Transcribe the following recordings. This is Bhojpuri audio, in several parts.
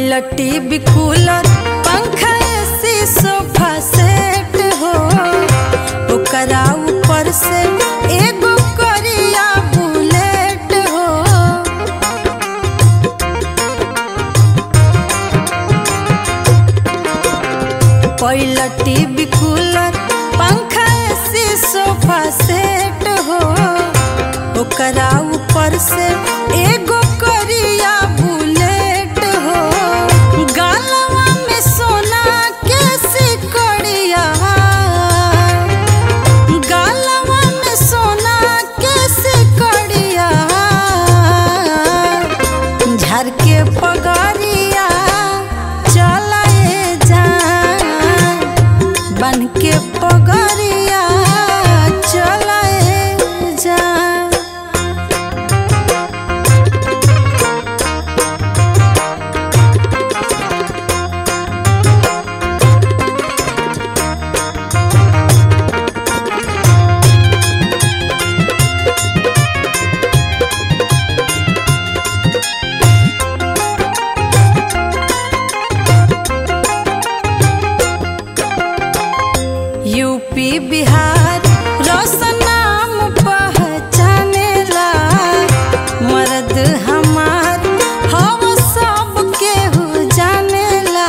पहिलटी बिकुलर पंखा एसी सोफा सेट हो ओकरा ऊपर से एगो करिया बुलेट हो पहिलटी बिकुलर पंखा एसी सोफा सेट हो ओकरा ऊपर से एगो करिया बुलेट हो गालवा में सोना के सिकड़िया गालवा में सोना के सिकड़िया झर के पगड़िया चलाए जा बन के पगड़िया चलाए जा यूपी बिहार रोशन नाम पहचानेला मर्द हमार हम सब केहू जानेला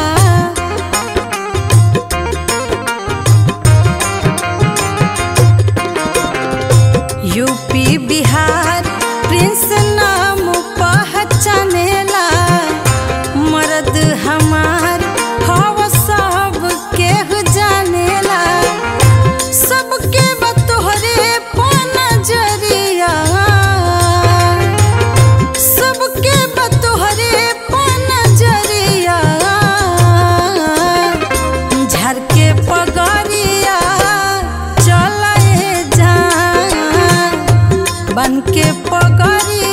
यूपी बिहार प्रिंस नाम पहचानेला मर्द हमार हव सब केहू जानेला सबके बतोहरे नजरिया सबके बतोहरे नजरिया झर के पगड़िया चलाए जा बन के पगड़िया